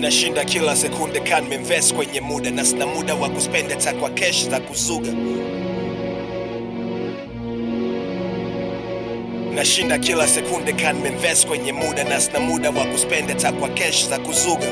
nashinda kila sekunde kan nimeinvest kwenye muda na sina muda wa kuspenda ta kwa kesh za kuzuga nashinda kila sekunde kan nimeinvest kwenye muda na sina muda wa kuspenda ta kwa kesh za kuzuga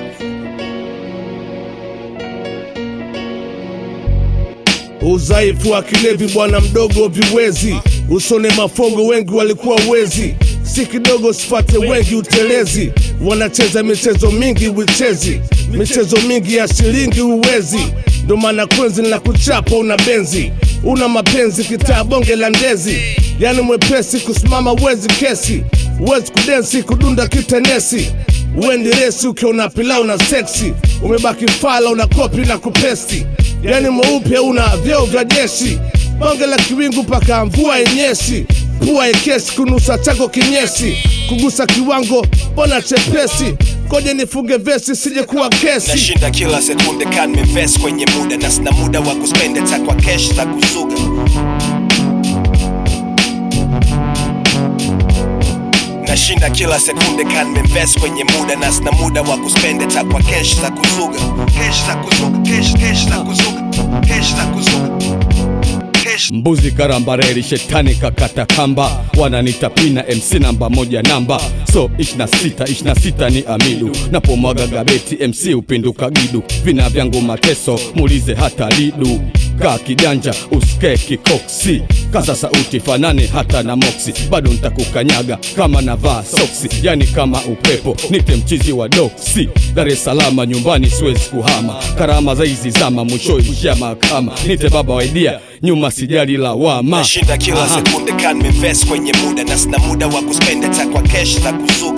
Udhaifu wa kilevi bwana mdogo viwezi, usone mafongo wengi walikuwa wezi, si kidogo sipate wengi utelezi, wanacheza michezo mingi wichezi, michezo mingi ya shilingi uwezi, ndo maana kwenzi na kuchapa una benzi, una mapenzi kitaa bonge la ndezi, yani mwepesi kusimama wezi kesi, wezi kudensi kudunda kitenesi Wendi resi ukiona pilau na seksi, umebaki fala una kopi na kupesti, yani mweupe una vyeo vya jeshi, bonge la kiwingu paka mvua yenyeshi, pua ekesi kunusa chako kinyesi, kugusa kiwango bona chepesi, koje nifunge vesi sije kuwa kesi. nashinda kila sekunde kan nimeinvest kwenye muda na sina muda wa kuspenda ta kwa kesh za kuzuga nashinda kila sekunde kan nimeinvest kwenye muda na sina muda wa kuspenda ta kwa kesh za kuzuga kesh za kuzuga kesh kesh za kuzuga kesh za kuzuga kesh mbuzi karambareli shetani kakata kamba wananita pina mc namba moja namba so 26 26 ni amidu napomwaga gabeti mc upinduka gidu vina vyangu mateso muulize hata lidu kaa kiganja usike kikoksi kaza sauti fanane hata na moksi bado ntakukanyaga kama navaa soksi yani kama upepo nite mchizi wa doksi dar es salama nyumbani siwezi kuhama karama za hizi zama mwisho ishia mahakama nite baba waidia nyuma sijali lawama nashinda kila Aha. sekunde kan nimeinvest kwenye muda na sina muda wa kuspenda ta kwa kesh za kuzuga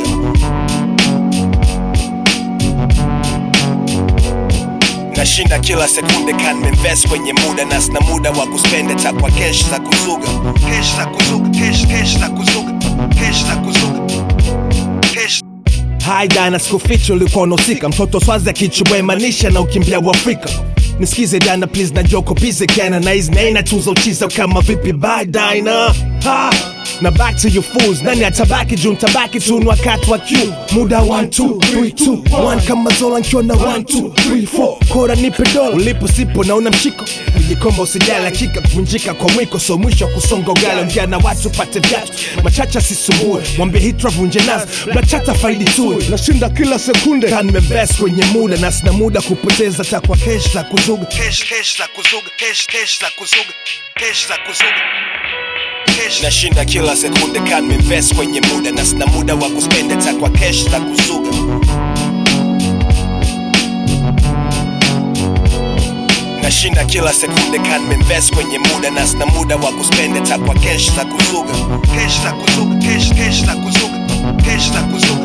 nashinda kila sekunde kan nimeinvest kwenye muda na sina muda wa kuspenda ta kwa kesh za kuzuga kesh za kuzuga kesh kesh za kuzuga kesh za kuzuga kesh Hai dana sikuficha ulikuwa unahusika mtoto swazi akichubwemanisha na ukimbia wa Afrika nisikize dana please na joko bize kana na hizi naina tuza uchiza kama vipi bye dina ha na back to you fools nani atabaki juu mtabaki tu ni wakati wa Q muda 1 2 3 2 1 kama zola nkiwa na 1 2 3 4 kora nipe dola ulipo sipo na una mshiko ujikomba usijali hakika kuvunjika kwa mwiko so mwisho wa kusonga ugali ongea na watu pate vyatu machacha sisumbue mwambie hitra vunje nazi mnachata faidi tu Nashinda kila sekunde Kan nimeinvest kwenye muda na sina muda kupoteza takwa kesh za kuzuga kesh kesh za kuzuga kesh kesh za kuzuga kesh za kuzuga kesh nashinda kila sekunde kan nimeinvest kwenye muda na sina muda wa kuspenda ta kwa kesh za kuzuga nashinda kila sekunde kan nimeinvest kwenye muda na sina muda wa kuspenda ta kwa kesh za kuzuga kesh za kuzuga kesh kesh za kuzuga kesh za kuzuga